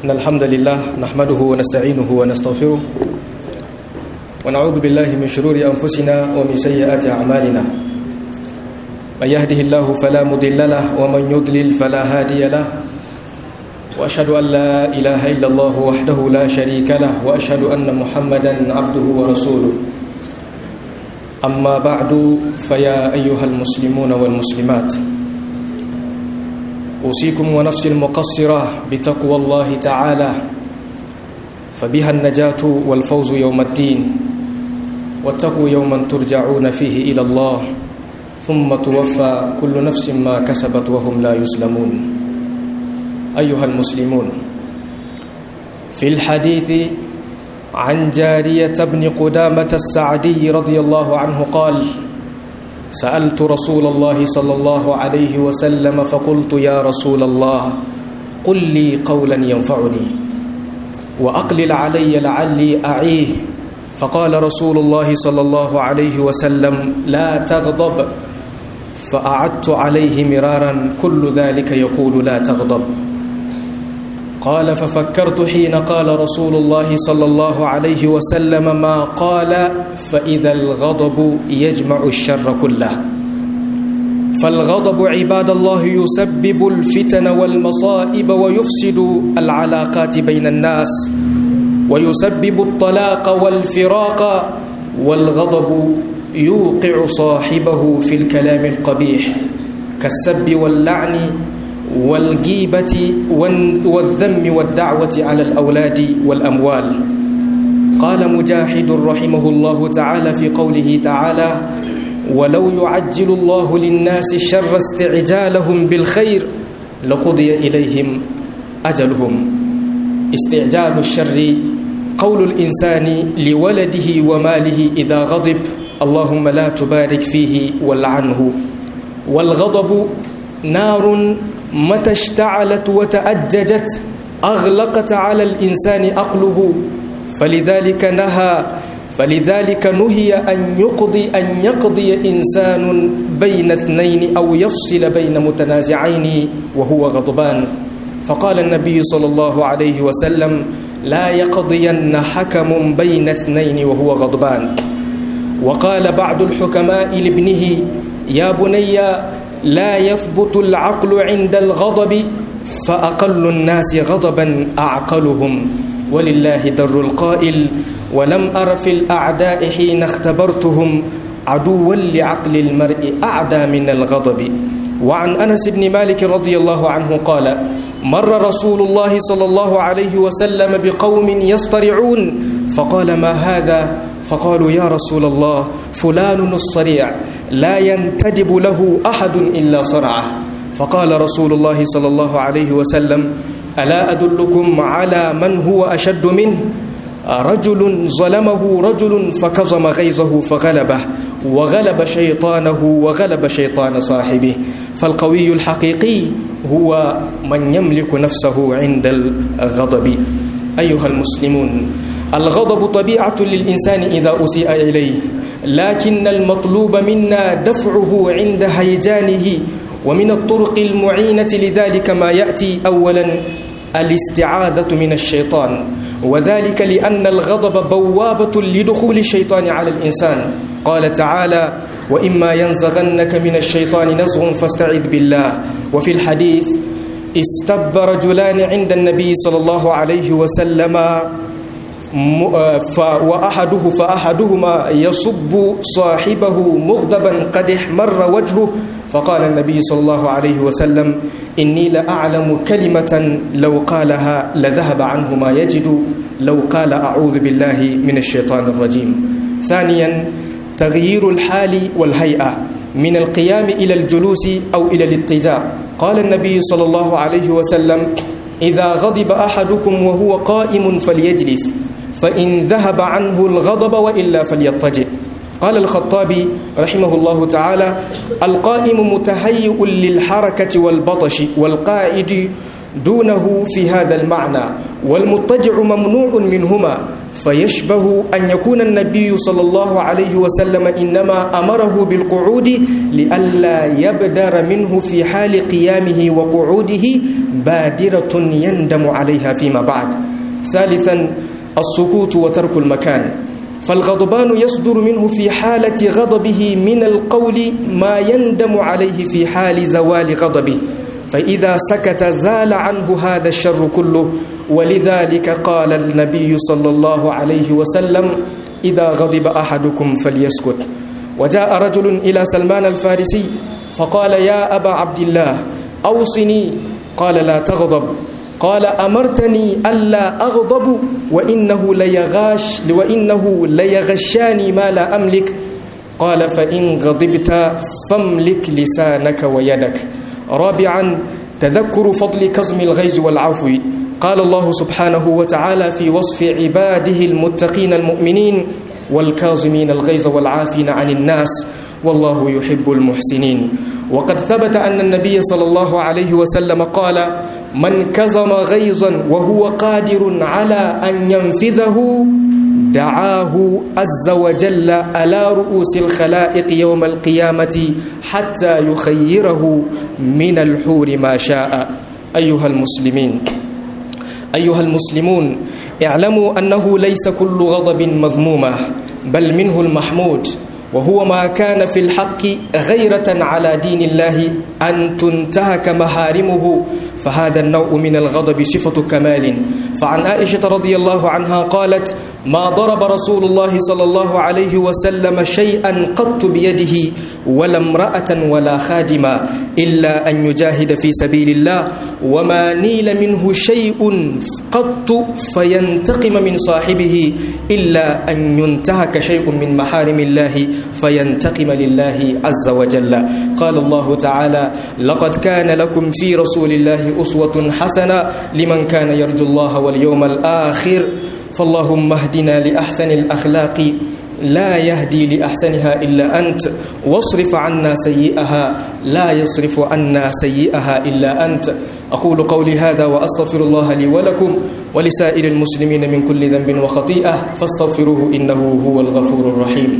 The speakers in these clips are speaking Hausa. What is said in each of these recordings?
إن الحمد لله نحمده ونستعينه ونستغفره ونعوذ بالله من شرور أنفسنا ومن سيئات أعمالنا من يهده الله فلا مضل له ومن يضلل فلا هادي له وأشهد أن لا إله إلا الله وحده لا شريك له وأشهد أن محمدا عبده ورسوله أما بعد فيا أيها المسلمون والمسلمات أوصيكم ونفسي المقصرة بتقوى الله تعالى فبها النجاة والفوز يوم الدين واتقوا يوما ترجعون فيه إلى الله ثم توفى كل نفس ما كسبت وهم لا يسلمون أيها المسلمون في الحديث عن جارية بن قدامة السعدي رضي الله عنه قال سألت رسول الله صلى الله عليه وسلم فقلت يا رسول الله قل لي قولا ينفعني وأقلل علي لعلي أعيه فقال رسول الله صلى الله عليه وسلم لا تغضب فأعدت عليه مرارا كل ذلك يقول لا تغضب قال ففكرت حين قال رسول الله صلى الله عليه وسلم ما قال فإذا الغضب يجمع الشر كله فالغضب عباد الله يسبب الفتن والمصائب ويفسد العلاقات بين الناس ويسبب الطلاق والفراق والغضب يوقع صاحبه في الكلام القبيح كالسب واللعن والغيبة والذم والدعوة على الأولاد والأموال قال مجاهد رحمه الله تعالى في قوله تعالى ولو يعجل الله للناس الشر استعجالهم بالخير لقضي إليهم أجلهم استعجال الشر قول الإنسان لولده وماله إذا غضب اللهم لا تبارك فيه والعنه والغضب نار متى اشتعلت وتأججت أغلقت على الإنسان عقله فلذلك نهى فلذلك نهي أن يقضي أن يقضي إنسان بين اثنين أو يفصل بين متنازعين وهو غضبان فقال النبي صلى الله عليه وسلم لا يقضين حكم بين اثنين وهو غضبان وقال بعض الحكماء لابنه يا بني لا يثبت العقل عند الغضب فأقل الناس غضبا أعقلهم ولله در القائل ولم أر في الأعداء حين اختبرتهم عدوا لعقل المرء أعدى من الغضب وعن أنس بن مالك رضي الله عنه قال مر رسول الله صلى الله عليه وسلم بقوم يصطرعون فقال ما هذا فقالوا يا رسول الله فلان الصريع لا ينتدب له أحد إلا صرعه فقال رسول الله صلى الله عليه وسلم ألا أدلكم على من هو أشد منه رجل ظلمه رجل فكظم غيظه فغلبه وغلب شيطانه وغلب شيطان صاحبه فالقوي الحقيقي هو من يملك نفسه عند الغضب أيها المسلمون الغضب طبيعة للإنسان إذا أسيء إليه لكن المطلوب منا دفعه عند هيجانه ومن الطرق المعينة لذلك ما يأتي أولا الاستعاذة من الشيطان وذلك لأن الغضب بوابة لدخول الشيطان على الإنسان قال تعالى وإما ينزغنك من الشيطان نزغ فاستعذ بالله وفي الحديث استب رجلان عند النبي صلى الله عليه وسلم وأحده فأحدهما يصب صاحبه مغضبا قد احمر وجهه فقال النبي صلى الله عليه وسلم إني لأعلم كلمة لو قالها لذهب عنه ما يجد لو قال أعوذ بالله من الشيطان الرجيم ثانيا تغيير الحال والهيئة من القيام إلى الجلوس أو إلى الاتجاه قال النبي صلى الله عليه وسلم إذا غضب أحدكم وهو قائم فليجلس فإن ذهب عنه الغضب وإلا فليضطجع قال الخطابي رحمه الله تعالى القائم متهيئ للحركة والبطش والقائد دونه في هذا المعنى والمضطجع ممنوع منهما فيشبه أن يكون النبي صلى الله عليه وسلم إنما أمره بالقعود لئلا يبدر منه في حال قيامه وقعوده بادرة يندم عليها فيما بعد ثالثا السكوت وترك المكان فالغضبان يصدر منه في حالة غضبه من القول ما يندم عليه في حال زوال غضبه فإذا سكت زال عنه هذا الشر كله ولذلك قال النبي صلى الله عليه وسلم إذا غضب أحدكم فليسكت وجاء رجل إلى سلمان الفارسي فقال يا أبا عبد الله أوصني قال لا تغضب قال أمرتني ألا أغضب وإنه ليغاش وإنه ليغشاني ما لا أملك قال فإن غضبت فاملك لسانك ويدك رابعا تذكر فضل كظم الغيظ والعفو قال الله سبحانه وتعالى في وصف عباده المتقين المؤمنين والكاظمين الغيظ والعافين عن الناس والله يحب المحسنين وقد ثبت أن النبي صلى الله عليه وسلم قال من كظم غيظا وهو قادر على أن ينفذه دعاه عز وجل على رؤوس الخلائق يوم القيامة حتى يخيره من الحور ما شاء أيها المسلمين أيها المسلمون اعلموا أنه ليس كل غضب مذمومة بل منه المحمود وهو ما كان في الحق غيرة على دين الله أن تنتهك محارمه فهذا النوع من الغضب صفة كمال فعن عائشة رضي الله عنها قالت ما ضرب رسول الله صلى الله عليه وسلم شيئا قط بيده ولا امرأة ولا خادما إلا أن يجاهد في سبيل الله وما نيل منه شيء قط فينتقم من صاحبه إلا أن ينتهك شيء من محارم الله فينتقم لله عز وجل قال الله تعالى لقد كان لكم في رسول الله أسوة حسنة لمن كان يرجو الله واليوم الآخر فاللهم اهدنا لأحسن الأخلاق لا يهدي لأحسنها إلا أنت واصرف عنا سيئها لا يصرف عنا سيئها إلا أنت أقول قولي هذا وأستغفر الله لي ولكم ولسائر المسلمين من كل ذنب وخطيئة فاستغفروه إنه هو الغفور الرحيم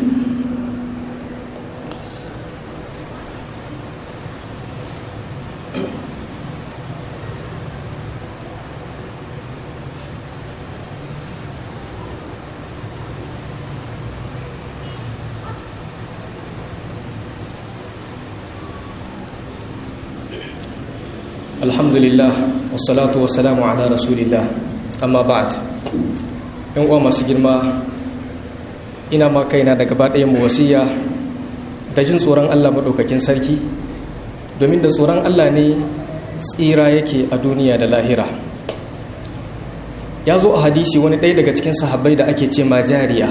alhamdulillah wassalatu wassalamu ala rasulillah amma ba'd yan uwa masu girma ina ma kaina da gaba ɗayan mu wasiya da jin tsoron Allah maɗaukakin sarki domin da tsoron Allah ne tsira yake a duniya da lahira ya zo a hadisi wani ɗaya daga cikin sahabbai da ake ce ma jariya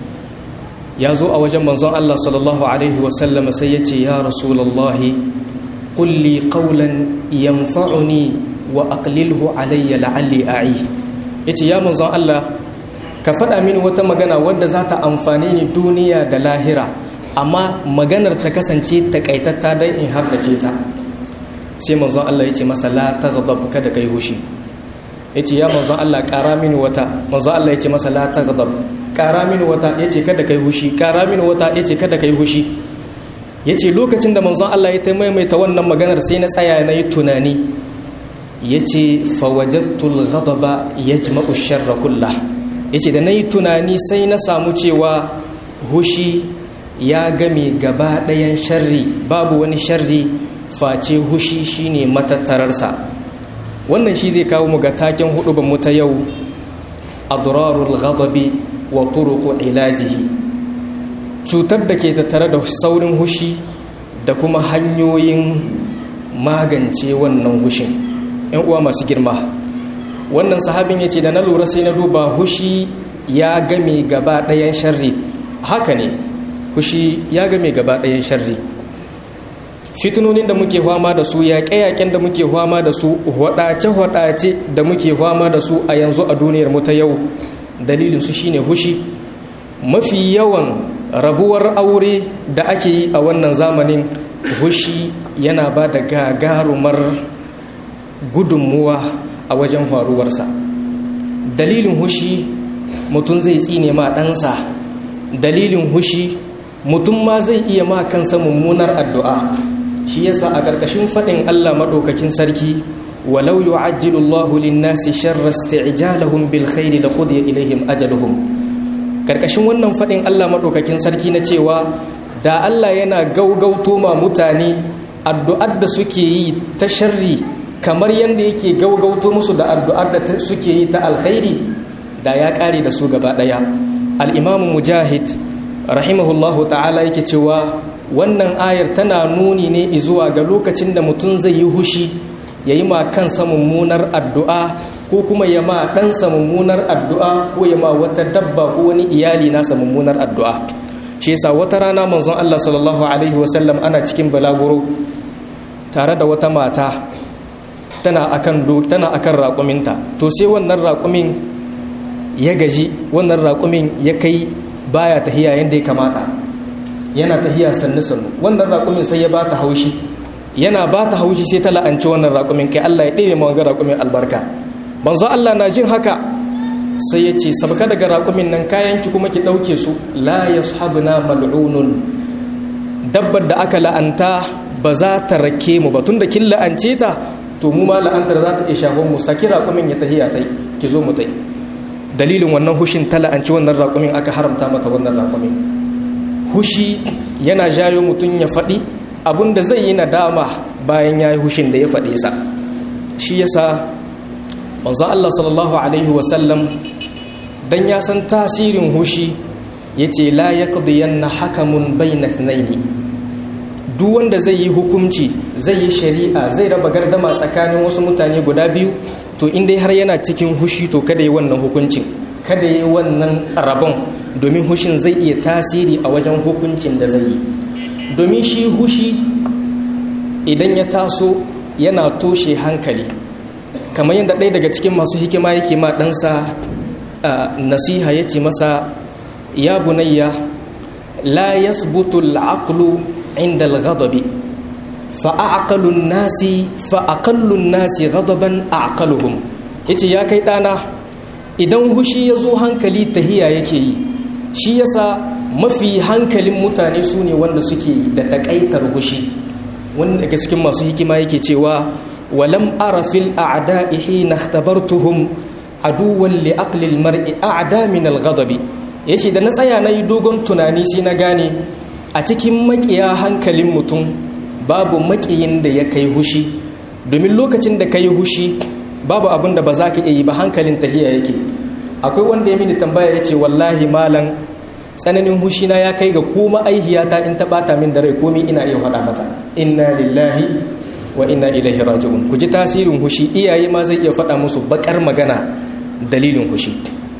ya zo a wajen manzon Allah sallallahu alaihi wasallam sai ya ce ya rasulallahi قل لي قولا ينفعني واقلله علي لعلي اعي yace ya manzon Allah ka faɗa mini wata magana wadda za ta amfani ni duniya da lahira amma maganar ta kasance takaitatta don in haddace ta sai manzon Allah yace masa la taghdab kada kai hushi yace ya manzon Allah ƙara mini wata manzon Allah yace masa la taghdab ƙara mini wata yace kada kai hushi ƙara mini wata yace kada kai hushi ya ce lokacin da manzon Allah ya ta maimaita wannan maganar sai na tsaya na yi tunani ya ce fawajattul ghadaba ya jima'u sharra kulla ya ce da na yi tunani sai na samu cewa hushi ya game gaba ɗayan sharri babu wani sharri face hushi shine matattararsa wannan shi zai kawo mu ga taken hudu mu ta yau adrarul ghadabi wa turuqu ilajihi cutar da ke tattare da saurin hushi da kuma hanyoyin magance wannan hushin yan uwa masu girma wannan sahabin ya ce da na lura sai na duba hushi ya game gaba ɗayan sharri haka ne hushi ya game gaba ɗayan sharri fitinonin da muke fama da su yaƙe-yaƙen da muke fama da su hwadace-hwadace da muke fama da su a yanzu a duniyar mu ta yau dalilin su shine hushi mafi yawan rabuwar aure da ake yi a wannan zamanin hushi yana ba da gagarumar gudunmuwa a wajen faruwarsa dalilin hushi mutum zai tsine ma ɗansa dalilin hushi mutum ma zai iya ma kansa mummunar addu'a shi yasa a ƙarƙashin faɗin Allah maɗaukakin sarki walau yu'ajjilu Allahu lin-nasi sharra isti'jalahum bil khairi laqudiya ilaihim ajaluhum ƙarƙashin wannan faɗin Allah maɗaukakin sarki na cewa da Allah yana gaugauto ma mutane addu'ar da suke yi ta sharri kamar yadda yake gaugauto musu da addu'ar da suke yi ta alkhairi da ya ƙare da su gaba ɗaya al-imamu mujahid rahimahullahu ta'ala yake cewa wannan ayar tana nuni ne zuwa ga lokacin da mutum zai yi hushi ya yi ma kansa mummunar addu'a ko kuma ya ma ɗansa mummunar addu'a ko ya ma wata dabba ko wani iyali nasa mummunar addu'a shi yasa wata rana manzon Allah sallallahu alaihi wasallam ana cikin balaguro tare da wata mata tana akan tana akan raƙuminta to sai wannan raƙumin ya gaji wannan raƙumin ya kai baya tahiya yadda ya kamata yana tahiya sannu sannu wannan raƙumin sai ya ba ta haushi yana ba ta haushi sai ta la'anci wannan raƙumin kai Allah ya ɗebe ma raƙumin albarka banzo Allah na jin haka sai ya ce sabka daga raƙumin nan kayan ki kuma ki ɗauke su la yashabuna mal'unun dabbar da aka la'anta ba za ta rake mu ba tunda kin la'ance ta to mu ma la'antar za ta iya shafon mu saki raƙumin ya tahiya tai ki zo mu tai dalilin wannan hushin ta la'anci wannan raƙumin aka haramta mata wannan raƙumin hushi yana jayo mutum ya faɗi abin da zai yi nadama bayan ya yi hushin da ya faɗe sa shi yasa manzo Allah sallallahu alaihi wasallam dan ya san tasirin hushi yace la yaqdiyanna hakamun bayna ithnaini duk wanda zai yi hukunci zai yi shari'a zai raba gardama tsakanin wasu mutane guda biyu to in dai har yana cikin hushi to kada yi wannan hukuncin kada yi wannan rabon domin hushin zai iya tasiri a wajen hukuncin da zai yi domin shi hushi idan ya taso yana toshe hankali kamar yadda ɗaya daga cikin masu hikima yake ma ɗansa nasiha ya ce masa ya bunayya la yasbutu al'aqlu inda al-ghadabi fa'aqalun nasi fa'aqallun nasi ghadaban aqaluhum yace ya kai ɗana idan hushi ya zo hankali tahiya yake yi shi yasa mafi hankalin mutane su ne wanda suke da takaitar hushi wanda daga cikin masu hikima yake cewa walam ara fil a'da'i hina ikhtabartuhum aduwwan li aqli al mar'i a'da min al ghadabi yace da na tsaya nayi dogon tunani sai na gane a cikin makiya hankalin mutum babu makiyin da ya kai hushi domin lokacin da kai hushi babu abin da ba za ka iya yi ba hankalin tahiya yake akwai wanda ya mini tambaya ya ce wallahi malam tsananin hushina ya kai ga kuma aihiyata in ta bata min da rai komi ina iya faɗa mata inna lillahi wa inna ilaihi raji'un ku ji tasirin hushi iyaye ma zai iya faɗa musu bakar magana dalilin hushi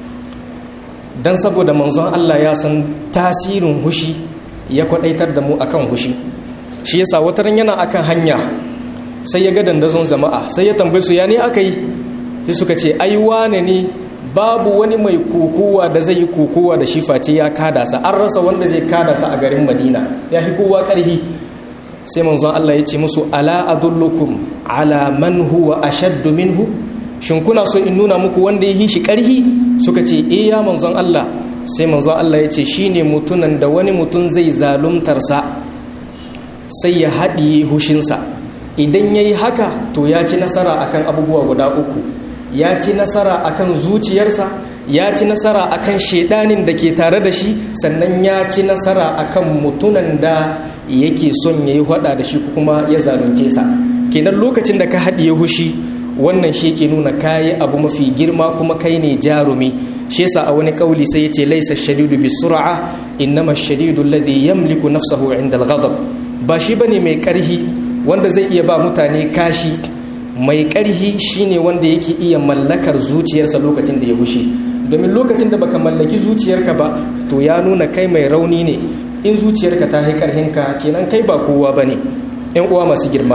dan saboda manzon Allah ya san tasirin hushi ya kwadaitar da mu akan hushi shi yasa wataran yana akan hanya sai ya ga dandazon jama'a sai ya tambaye su ya ne aka yi sai suka ce ai wane ne babu wani mai kokowa da zai yi kokowa da shi face ya kada sa an rasa wanda zai kada sa a garin madina ya fi kowa karhi sai manzon Allah ya ce musu ala adullukum ala man huwa ashaddu minhu shin kuna so in nuna muku wanda ya yi shi karhi suka ce eh ya manzon Allah sai manzon Allah ya ce shine mutunan da wani mutum zai zaluntar sa sai ya haɗiye hushinsa idan ya yi haka to ya ci nasara akan abubuwa guda uku ya ci nasara akan zuciyarsa ya ci nasara akan shedanin da ke tare da shi sannan ya ci nasara akan mutunan da yake son ya yi hada da shi kuma ya zalunce sa kenan lokacin da ka haɗiye hushi wannan shi ke nuna kayi abu mafi girma kuma kai ne jarumi shi yasa a wani kauli sai yace laisa shadidu bi sur'a innama shadidu alladhi yamliku nafsahu inda al-ghadab ba shi bane mai karhi wanda zai iya ba mutane kashi mai ƙarhi shine wanda yake iya mallakar zuciyarsa lokacin da ya hushi domin lokacin da baka mallaki zuciyarka ba to ya nuna kai mai rauni ne in zuciyarka ta yi ƙarhinka kenan kai ba kowa ba ne ‘yan uwa masu girma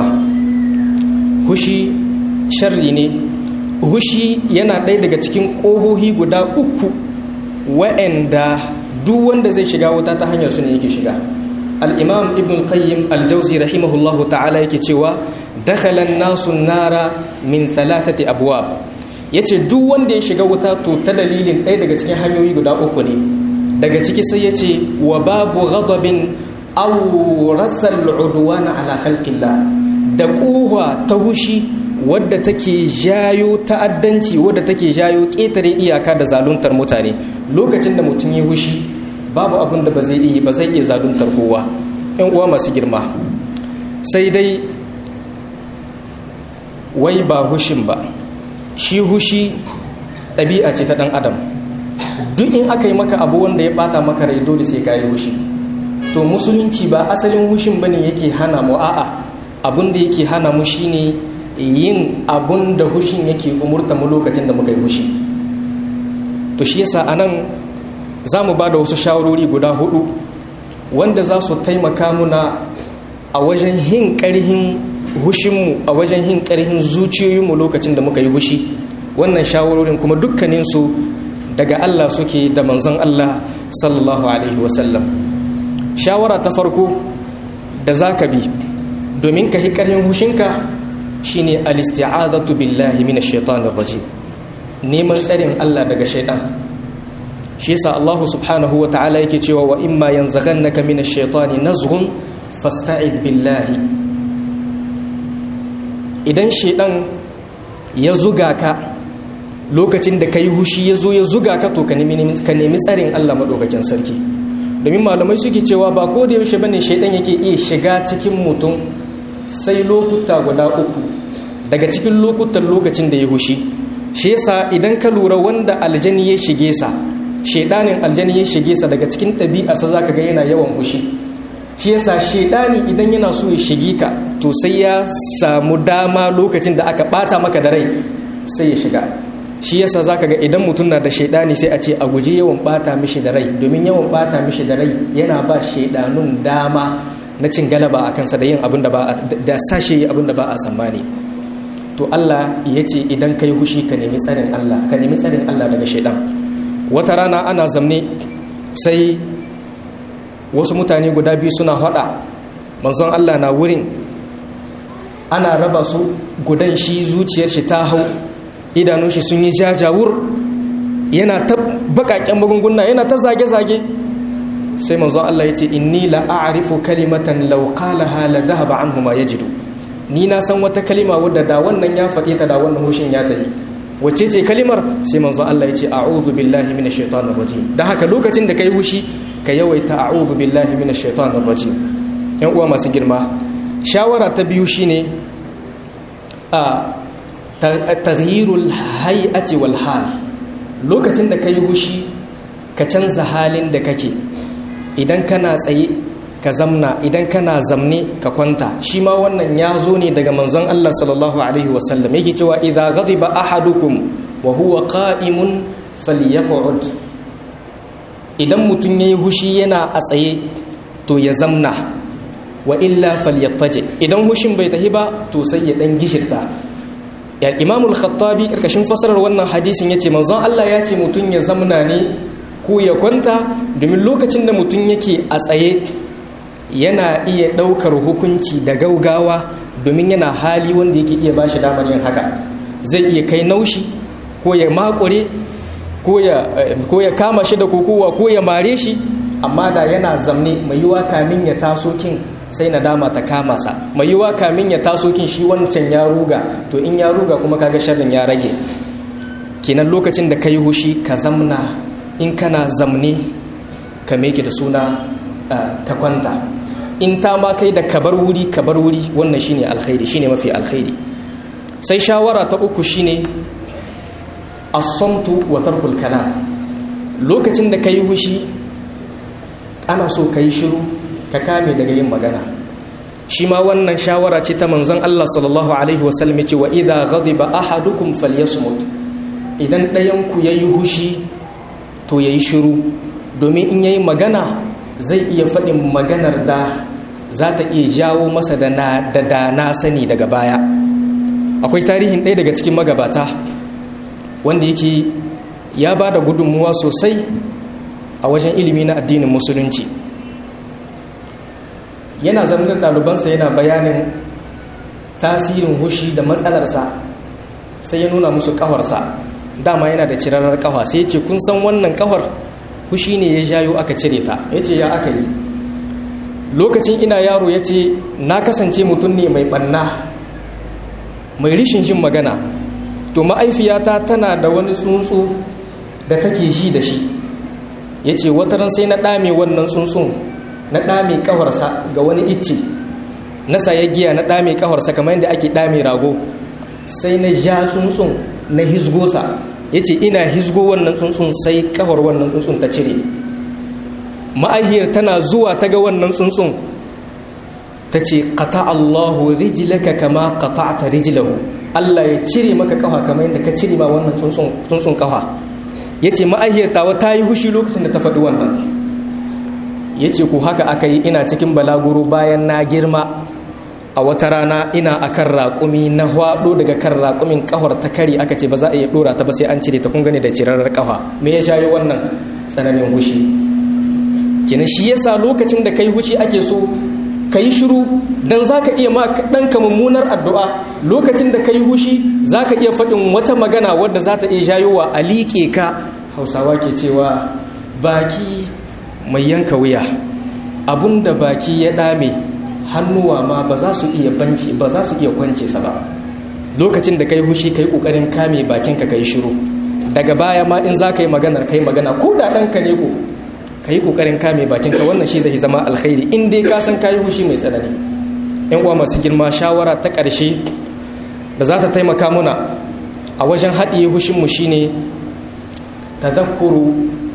hushi sharri ne hushi yana ɗaya daga cikin ƙohohi guda uku wa'anda duk wanda zai shiga wuta ta hanyar su ne yake shiga al'imam ibn qayyim aljauzi rahimahullahu ta'ala yake cewa dakhala an-nasu nara min thalathati abwab yace duk wanda ya shiga wuta to ta dalilin ɗaya daga cikin hanyoyi guda uku ne daga ciki sai yace wa babu ghadabin aw rasal udwana ala khalqillah da kuwa ta hushi wadda take jayo ta'addanci wadda take jayo ƙetare iyaka da zaluntar mutane lokacin da mutum ya hushi babu abin da ba zai iya ba zai iya zaluntar kowa yan uwa masu girma sai dai wai ba hushin ba shi hushi ɗabi'a ce ta ɗan adam duk in aka yi maka abu wanda ya ɓata maka rai dole sai ka yi hushi to musulunci ba asalin hushin bane yake hana mu a'a abin da yake hana mu shine yin abun da hushin yake umurta mu lokacin da muka yi hushi to shi yasa anan za mu ba da wasu shawarori guda hudu wanda za su taimaka muna a wajen hin ƙarhin hushinmu a wajen hin ƙarhin zuciyoyinmu lokacin da muka yi hushi wannan shawarorin kuma dukkaninsu daga Allah suke da manzon Allah sallallahu alaihi wasallam shawara ta farko da za ka bi domin ka hi ƙarhin hushinka shine al-isti'adatu billahi minash shaitanir rajim neman tsarin Allah daga shaitan shi yasa Allah subhanahu wa ta'ala yake cewa wa imma yanzaghannaka minash shaitani nazghun fasta'id billahi idan shaitan ya zuga ka lokacin da kai hushi ya zo ya zuga ka to ka nemi ka nemi tsarin Allah madaukakin sarki domin malamai suke cewa ba ko da yaushe bane shaitan yake iya shiga cikin mutum sai lokuta guda uku daga cikin lokutan lokacin da ya hushi shi yasa idan ka lura wanda aljani ya shige sa shedanin aljani ya shige sa daga cikin ɗabi'arsa zaka ga yana yawan hushi shi yasa shedani idan yana so ya shige ka to sai ya samu dama lokacin da aka bata maka da rai sai ya shiga shi yasa zaka ga idan mutum na da shedani sai a ce a guji yawan bata mishi da rai domin yawan bata mishi da rai yana ba shedanun dama na cin galaba a kansa da yin abin da ba da sashe abin da ba a tsammani to Allah ya ce idan kai hushi ka nemi tsarin Allah ka nemi tsarin Allah daga shaidan wata rana ana zamne sai wasu mutane guda biyu suna hada manzon Allah na wurin ana raba su gudan shi zuciyar shi ta hau idanun shi sun yi jajawur yana ta bakaken magunguna yana ta zage-zage sai manzon Allah ya ce inni la a'rifu kalimatan law qalaha la dhahaba anhu ma yajidu ni na san wata kalima wadda da wannan ya faɗe ta da wannan hushin ya tafi wacce ce kalimar sai manzon Allah ya ce a'udhu billahi minash shaitanir rajim dan haka lokacin da kai hushi ka yawaita a'udhu billahi minash shaitanir rajim yan uwa masu girma shawara ta biyu shine a taghyirul hay'ati wal hal lokacin da kai hushi ka canza halin da kake idan kana tsaye ka zamna idan kana zamne ka kwanta shi ma wannan ya zo ne daga manzon Allah sallallahu alaihi wasallam yake cewa idza ghadiba ahadukum wa huwa qa'imun falyaq'ud idan mutum yayi hushi yana a tsaye to ya zamna wa illa falyattaji idan hushin bai tahi ba to sai ya dan gishirta ya imamul khattabi karkashin fasarar wannan hadisin yace manzon Allah ya ce mutum ya zamna ne ko ya kwanta domin lokacin da mutum yake a tsaye yana iya ɗaukar hukunci da gaugawa domin yana hali wanda yake iya bashi damar yin haka zai iya kai naushi ko ya makure ko ya kama shi da kokowa ko ya mare shi amma da yana zamne mai yiwa kamin ya taso kin sai na dama ta kama sa mai yiwa kamin ya taso kin shi wancan ya ruga to in ya ruga kuma kaga sharrin ya rage kenan lokacin da ka yi hushi ka zamna in kana zamne ka meke da suna ta kwanta in ta ma kai da kabar wuri kabar wuri wannan shine alkhairi shine mafi alkhairi sai shawara ta uku shine as-samtu wa tarkul kalam lokacin da kai hushi ana so kai shiru ka kame daga yin magana shi ma wannan shawara ce ta manzon Allah sallallahu alaihi wasallam yace wa idza ghadiba ahadukum falyasmut idan ɗayan ku yayi hushi to yayi shiru domin in yayi magana zai iya faɗin maganar da za ta iya jawo masa da da na sani daga baya akwai tarihin ɗaya daga cikin magabata wanda yake ya ba da gudunmuwa sosai a wajen ilimi na addinin musulunci yana zamanin ɗalibansa yana bayanin tasirin hushi da matsalarsa sai ya nuna musu kafarsa dama yana da cirarar kafa sai ya ce kun san wannan kafar hushi ne ya jayo aka cire ta ya ce ya aka yi lokacin ina yaro ya ce na kasance mutum ne mai ɓanna mai rishin jin magana to ma'aifiyata tana da wani tsuntsu da take shi da shi ya ce wataran sai na ɗame wannan tsuntsun na ɗame ƙawarsa ga wani icce na saye giya na ɗame ƙawarsa kamar yadda ake ɗame rago sai na ja tsuntsun na hisgosa ya ce ina hisgo wannan tsuntsun sai ƙawar wannan tsuntsun ta cire ma'ahiyar tana zuwa ta ga wannan tsuntsun ta ce ƙata allahu rijilaka kama ƙata'ata rijilahu allah ya cire maka ƙafa kamar yadda ka cire ma wannan tsuntsun ƙafa ya ce ma'ahiyar tawa ta yi hushi lokacin da ta faɗi wannan ya ce ku haka aka yi ina cikin balaguro bayan na girma a wata rana ina a kan raƙumi na hwaɗo daga kan raƙumin ƙahar ta kari aka ce ba za a iya ɗora ta ba sai an cire ta kun gane da cirarar ƙafa me ya shayo wannan tsananin hushi kina shi yasa lokacin da kai hushi ake so ka yi shiru don za ka iya ma ɗanka mummunar addu'a lokacin da ka yi hushi za ka iya faɗin wata magana wadda za ta iya jayowa a liƙe ka hausawa ke cewa baki mai yanka wuya abun da baki ya ɗame hannuwa ma ba za su iya banci ba za su iya kwance sa ba lokacin da ka yi hushi ka yi ƙoƙarin kame bakinka ka yi shiru daga baya ma in za ka yi maganar ka yi magana ko da ɗanka ne ko ka yi ƙoƙarin kame bakinka wannan shi zai zama alkhairi in dai ka san ka yi hushi mai tsanani yan uwa masu girma shawara ta ƙarshe da za ta taimaka muna a wajen haɗiye hushinmu shine tadhakkuru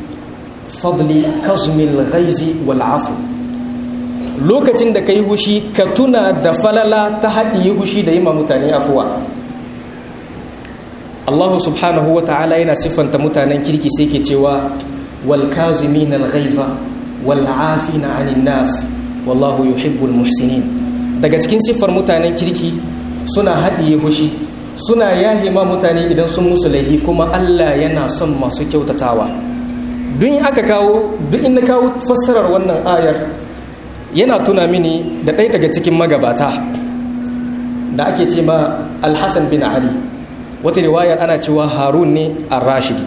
fadli kazmil ghaizi wal afu lokacin da ka yi hushi ka tuna da falala ta haɗiye hushi da yi ma mutane afuwa Allah subhanahu wa ta'ala yana siffanta mutanen kirki sai ke cewa والكاظمين الغيظ والعافين عن الناس والله يحب المحسنين daga cikin siffar mutanen kirki suna haɗiye hushi suna yahe ma mutane idan sun musu laifi kuma Allah yana son masu kyautatawa duk aka kawo duk in na kawo fassarar wannan ayar yana tuna mini da ɗaya daga cikin magabata da ake ce ma alhassan bin ali wata riwayar ana cewa harun ne ar-rashidi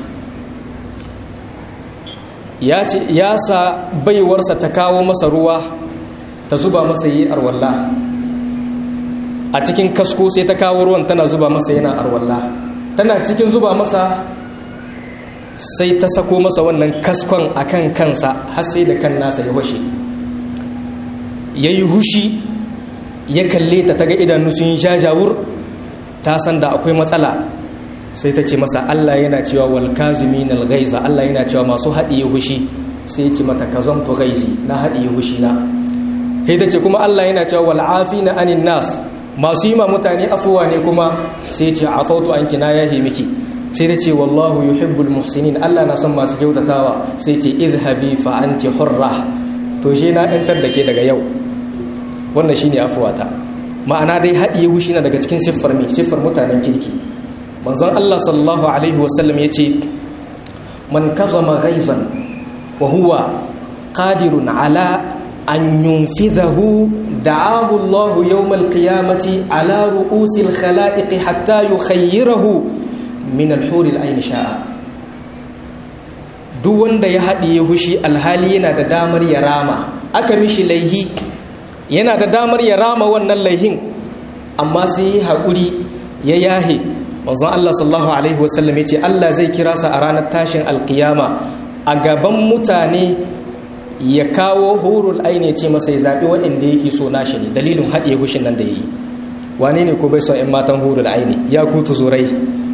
ya sa baiwarsa ta kawo masa ruwa ta zuba masa yi arwalla a cikin kasko sai ta kawo ruwan tana zuba masa yana arwalla tana cikin zuba masa sai ta sako masa wannan kaskon a kan kansa har sai da kan nasa ya hushe ya yi hushi ya kalle ta ta ga idanu sun jajawur ta san da akwai matsala sai ta ce masa Allah yana cewa wal kazimin al ghaiza Allah yana cewa masu haɗiye hushi sai ya ce mata kazamtu ghaizi na haɗiye hushi na sai ta ce kuma Allah yana cewa wal afina anin nas masu yi ma mutane afuwa ne kuma sai ce afautu an kina yahi miki sai ta ce wallahu yuhibbul muhsinin Allah na son masu kyautatawa sai ce idhabi fa anti hurra to shi na ɗantar da ke daga yau wannan shine afuwata ma'ana dai haɗiye hushi na daga cikin siffar me siffar mutanen kirki manzon Allah sallallahu alaihi wasallam ya ce man kazama ghaizan wa huwa qadirun ala an yunfidhahu da'ahu Allah yawm al-qiyamati ala ru'usi al-khalaiq hatta yukhayyirahu min al-hur al-ayn sha'a duk wanda ya haɗiye hushi alhali yana da damar ya rama aka mishi laihi yana da damar ya rama wannan laihin amma sai ya haƙuri ya yahe manzon Allah sallallahu alaihi wasallam yace Allah zai kira sa a ranar tashin alkiyama a gaban mutane ya kawo hurul aini ce masa ya zaɓi waɗanda yake so nashi ne dalilin haɗiye hushin nan da ya yi wane ne ko bai son 'yan matan hurul aini ya ku tuzurai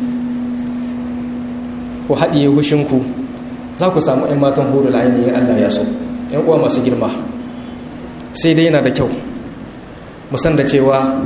ku haɗiye hushinku za ku samu 'yan matan hurul aini ya Allah ya so 'yan uwa masu girma sai dai yana da kyau musan da cewa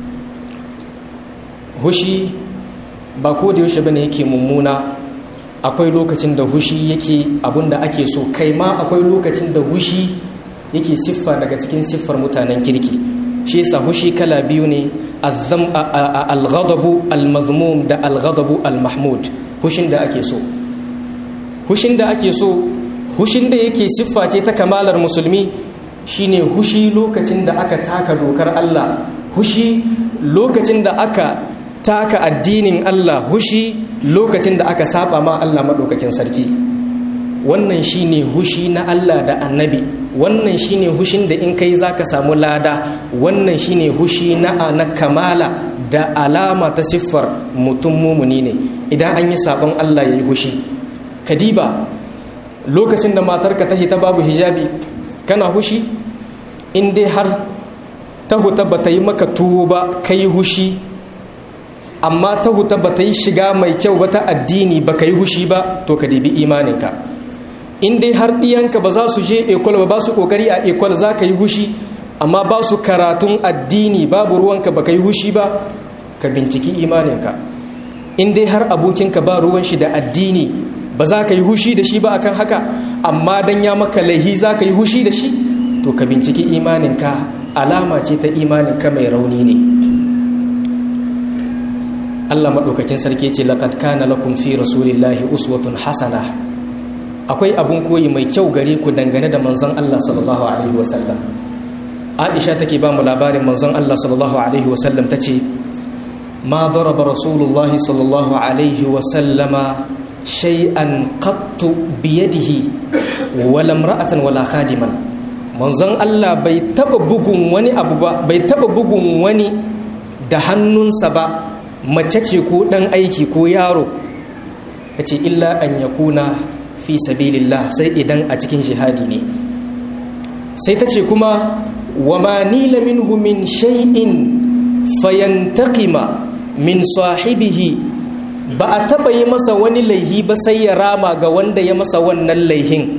hushi ba ko da yaushe bane yake mummuna akwai lokacin da hushi yake abinda ake so kai ma akwai lokacin da hushi yake siffa daga cikin siffar mutanen kirki shi yasa hushi kala biyu ne al-ghadabu al-mazmum da al-ghadabu al-mahmud hushin da ake so hushin da ake so hushin da yake siffa ce ta kamalar musulmi shine hushi lokacin da aka taka dokar Allah hushi lokacin da aka taka addinin Allah hushi lokacin da aka saba ma Allah maɗaukakin sarki wannan shine hushi na Allah da annabi wannan shine hushin da in kai zaka samu lada wannan shine hushi na na kamala da alama ta siffar mutum mumuni ne idan an yi sabon Allah yayi hushi kadiba lokacin da matarka ta hita babu hijabi kana hushi in dai har ta huta bata yi maka tuwo ba kai hushi amma ta huta bata yi shiga mai kyau ba ta addini baka yi hushi ba to ka dibi imaninka in dai har ɗiyanka ba za su je ekol ba ba su ƙoƙari a ekol za ka yi hushi amma ba su karatun addini babu ruwanka ba ka yi hushi ba ka binciki imaninka in dai har abokinka ba ruwan shi da addini ba za ka yi hushi da shi ba akan haka amma dan ya maka laihi za ka yi hushi da shi to ka binciki imaninka alama ce ta imaninka mai rauni ne Allah maɗaukakin sarki ce laqad kana lakum fi rasulillahi uswatun hasana akwai abun koyi mai kyau gare ku dangane da manzon Allah sallallahu alaihi wasallam Aisha take ba mu labarin manzon Allah sallallahu alaihi wasallam tace ma daraba rasulullah sallallahu alaihi wasallama shay'an qattu biyadihi wala imra'atan wala khadiman manzon Allah bai taba bugun wani abu ba bai taba bugun wani da hannunsa ba mace ce ko dan aiki ko yaro yace illa an yakuna fi sabilillah sai idan a cikin jihadi ne sai ta ce kuma wa ma nila minhu min shay'in fayantaqima min sahibihi ba a taba yi masa wani laihi ba sai ya rama ga wanda ya masa wannan laihin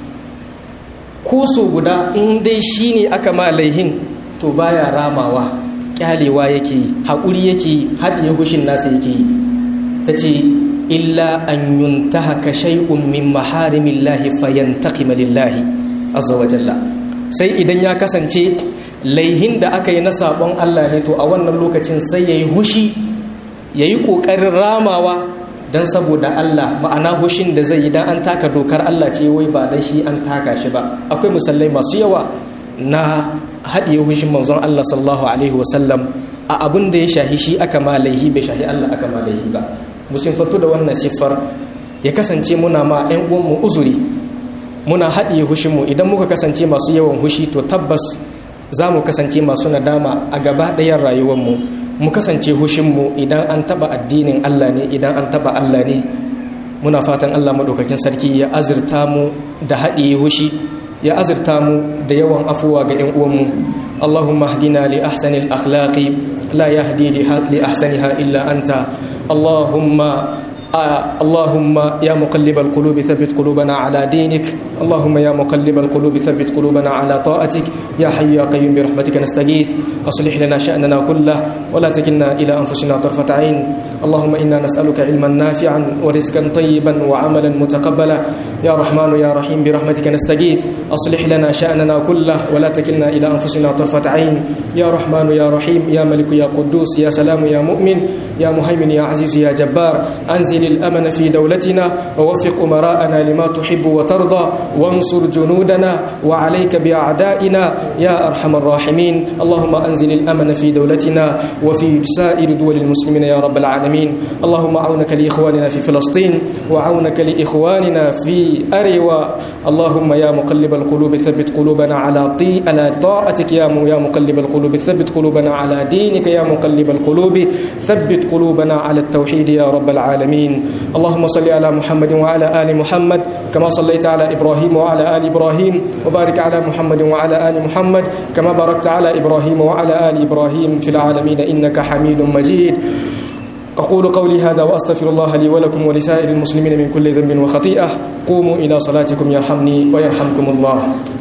kuso guda in dai shine aka ma laihin to baya ramawa kyalewa yake yi haƙuri yake yi haɗiye hushin nasa yake yi ta ce illa an yuntahaka shay'un min maharimillahi fayantaqima lillahi azza wa jalla sai idan ya kasance laihin da aka yi na sabon Allah ne to a wannan lokacin sai yayi hushi yayi kokarin ramawa dan saboda Allah ma'ana hushin da zai yi dan an taka dokar Allah ce wai ba dan shi an taka shi ba akwai musallai masu yawa na haɗiye hushin manzon Allah sallallahu alaihi wasallam a abin da ya shahi shi aka ma laihi bai shahi Allah aka ma laihi ba musulfatu da wannan siffar ya kasance muna ma 'yan uwanmu uzuri muna haɗiye hushinmu idan muka kasance masu yawan hushi to tabbas za mu kasance masu nadama a gaba ɗayan rayuwarmu mu kasance hushinmu idan an taɓa addinin Allah ne idan an taɓa Allah ne muna fatan Allah maɗaukakin sarki ya azurta mu da haɗiye hushi ya azurta mu da yawan afuwa ga 'yan uwanmu Allahumma hdina li ahsanil akhlaqi la yahdi li ahsaniha illa anta اللهم آه اللهم يا مقلب القلوب ثبت قلوبنا على دينك اللهم يا مقلب القلوب ثبت قلوبنا على طاعتك يا حي يا قيوم برحمتك نستغيث أصلح لنا شأننا كله ولا تكلنا إلى أنفسنا طرفة عين اللهم إنا نسألك علما نافعا ورزقا طيبا وعملا متقبلا يا رحمن يا رحيم برحمتك نستغيث أصلح لنا شأننا كله ولا تكلنا إلى أنفسنا طرفة عين يا رحمن يا رحيم يا ملك يا قدوس يا سلام يا مؤمن يا مهيمن يا عزيز يا جبار أنزل الأمن في دولتنا ووفق أمراءنا لما تحب وترضى وانصر جنودنا وعليك بأعدائنا يا أرحم الراحمين اللهم أنزل الأمن في دولتنا وفي سائر دول المسلمين يا رب العالمين اللهم عونك لإخواننا في فلسطين وعونك لإخواننا في أريوا اللهم يا مقلب القلوب ثبت قلوبنا على طي على طاعتك يا يا مقلب القلوب ثبت قلوبنا على دينك يا مقلب القلوب ثبت قلوبنا على التوحيد يا رب العالمين اللهم صل على محمد وعلى آل محمد كما صليت على إبراهيم وعلى آل إبراهيم وبارك على محمد وعلى آل محمد كما باركت على إبراهيم وعلى آل إبراهيم في العالمين إنك حميد مجيد أقول قولي هذا وأستغفر الله لي ولكم ولسائر المسلمين من كل ذنب وخطيئة قوموا إلى صلاتكم يرحمني ويرحمكم الله